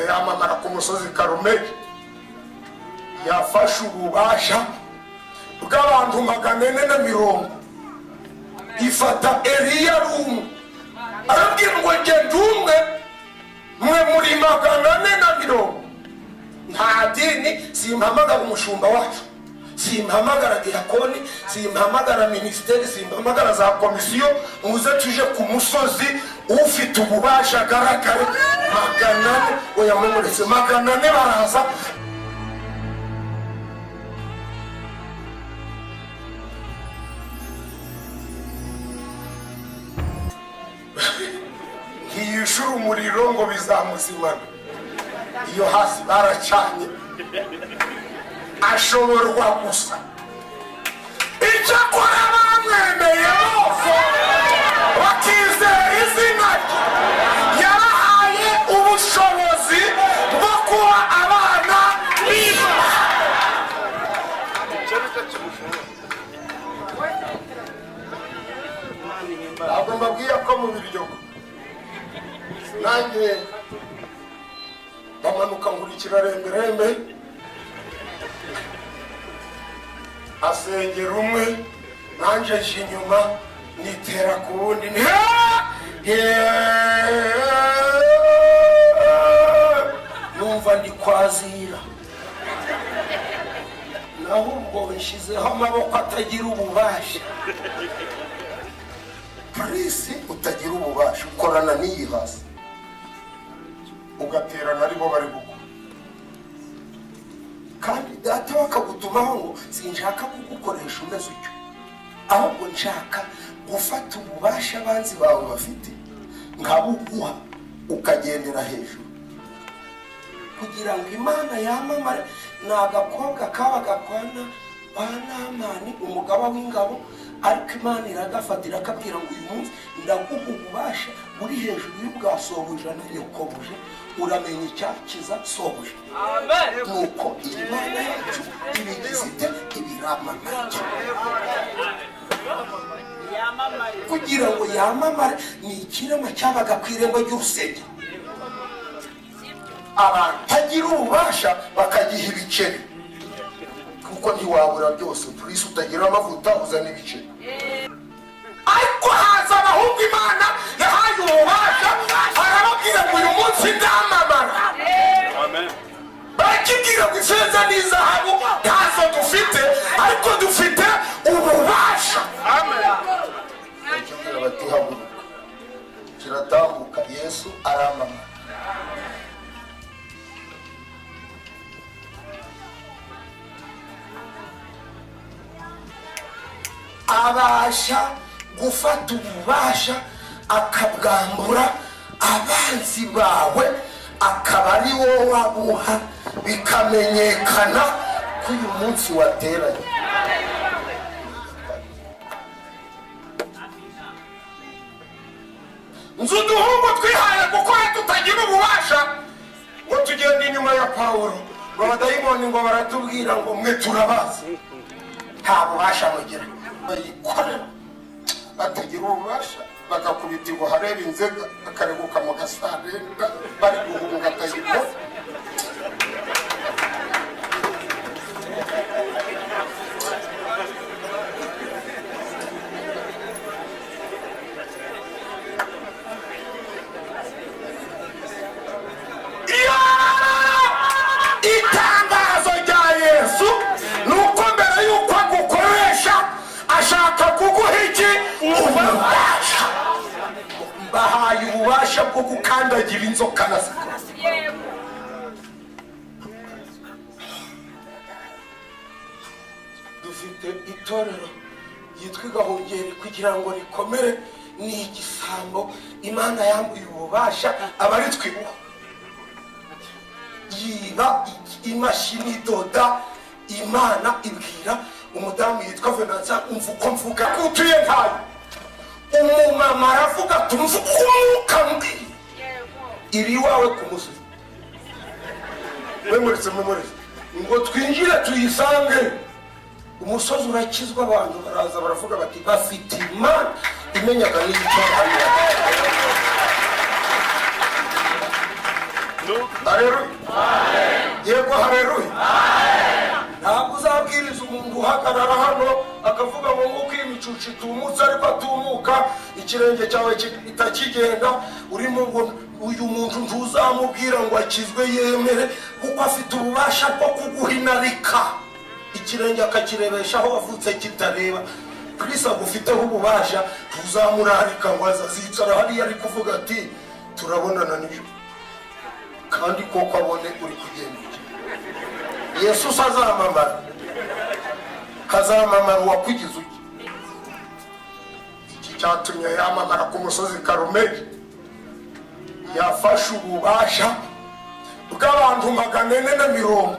biramamara ku musozi karumeli yafashe ububasha bw'abantu magana ane na mirongo ifata eriya ari umwe arabwira ngo genda umwe mwe muri magana ane na mirongo nta dini simpamagara umushumba wacu simpamagara dirakoni simpamagara minisiteri simpamagara za komisiyo muze tuje ku musozi ufite ububasha agaragare magana ane oya mumuretse magana ane baraza ntiyishura umuriro ngo bizamuzimana iyo hasi baracanye ashoborwa gusa icyo akora bamwemeye bose bakizera izina rye yarahaye ubushobozi bwo kuba abana b'imana ntabwo mbabwiye ko mu biryogo nanjye bamanuka nkurikira remberembe asengera umwe nanjye nje inyuma nitera ku wundi ni numva ndi kwazira naho ubwo nshyizeho amaboko atagira ububasha purisi utagira ububasha ukorana n'iyi hasi ugaterana aribo bari gukora kandi data bakagutumaho ngo sinshaka kugukoresha umeze utyo ahubwo nshaka gufata ububasha abanzi bawe bafite nkabuguha ukagendera hejuru kugira ngo imana yamamare ni agakobwa kabaga kwa Na- kwa namani umugaba w'ingabo ariko imana iragafata irakabwira ngo uyu munsi ndaguha ububasha uri hejuru y'ubwa sobuja na yokobuja uramenya icyakiza sobuja nuko iyi mana yacu ibigize ite ibiramamare kugira ngo yamamare ni ikirema cyabaga ku irembo ry'urusengero abatagira ububasha bakagiha ibiceri kuko ntiwabura byose purisi utagira amavuta uzana ibiceri ariko haza abahungu imana yahaye ububasha arababwira ngo uyu munsi ndamamara barakibwira ngo ifeza n'izahabu ntazo dufite ariko dufite ububasha barakibwira bati haguruka kiratambuka yesu aramamara abasha gufata ububasha akabwambura abanzi bawe akaba ari wowe abuha bikamenyekana ko uyu munsi wateranye nzi uduhungu twihaye gukora tutagira ububasha ngo tugende inyuma ya pawulo ngo abadayimoni ngo baratubwira ngo mwe turabazi nta bubasha bagira bayikorera batagira ububasha bagakubitirwa hareba inzega bakareguka mu gasarenda bari guhunga tayipo itangazo rya yesu ni uko mbere y'uko agukoresha ashaka kuguha iki ububasha mbahaye ububasha bwo gukandagira inzoka na sikora dufite itorero ryitwa igahungeri kugira ngo rikomere ni igisambo imana yambuye ububasha aba ari twibuha yiba i- imashini idoda imana ibwira umudamu yitwa venanza umva uko mvuga ko utuye ntayo umumama aravuga ati umva uko umwuka mbwira iri iwawe ku musozi mwemuretse mwemuretse ngo twinjire tuyisange umusozi urakizwa abantu baraza baravuga bati bafite imana imenyaga n'igicyo bahanira." No. hareruya yego hareruya ntabwo uzabwiriza umuntu uhagarara hano akavuga ngo nk'uko iyi micucu itumutse ariko atumuka ikirenge cyawe kitakigenda urimo ngo uyu muntu ntuzamubwira ngo akizwe yemere kuko afite ububasha bwo kuguhinarika ikirenge akakirebesha aho wavutse kitareba kirisi agufiteho ububasha ntuzamurarika ngo azazicara hariya ari kuvuga ati turabonana nijoro kandi koko abone uri kugenda yesu azamamara kazamamara uwakugize uke iki cyatumye yamamara ku musozi karumeli yafashe ububasha bw'abantu magana ane na mirongo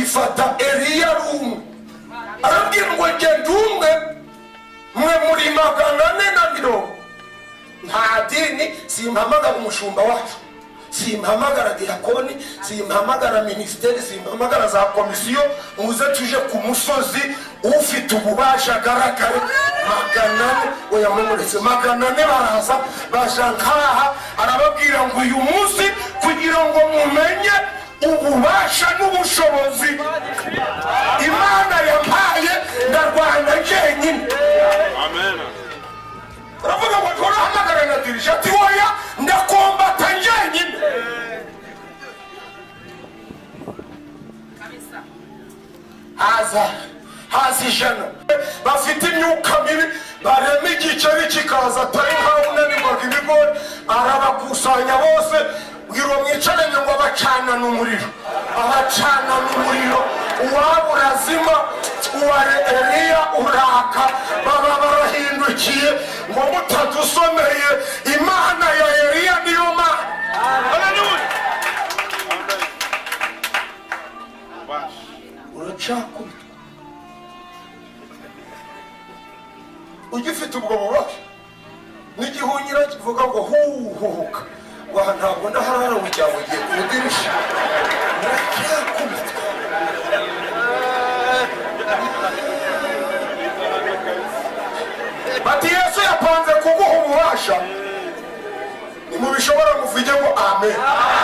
ifata eliya ari umwe arabwira ngo genda umwe mwe muri magana ane na mirongo nta dini simpamagara umushumba wacu simpamagara diyakoni simpamagara minisiteri simpamagara za komisiyo muze tuje ku musozi ufite ububasha agaragare magana ane oya mumuretse magana ane baraza baja nkaha arababwira ngo uyu munsi kugira ngo mumenye ububasha n'ubushobozi imana yampaye ndarwana jyenyine uravuga ngo nturahamagara na dirije ati woya ndakombata njyenyine haza haza ijana bafite imyuka mibi barema igiceri kikaza atari nkaho unanirwaga ibigori arabakusanya bose bwira uwo mwicaranye ngo abacanane umuriro abacanane umuriro uwaba urazima uwa eliya uraka baba barahindukiye ngo mutadusomeye imana ya eliya niyo mana uracakubitwa ugifite ubwo bubabare n'igihunyira kivuga ngo huhuhuka waha ntabwo ndaharara mu gihe ugiye ku idirishya muracyakubitwa bati yesu yapanze kuguha ububasha nimubishobora muvuge ngo amen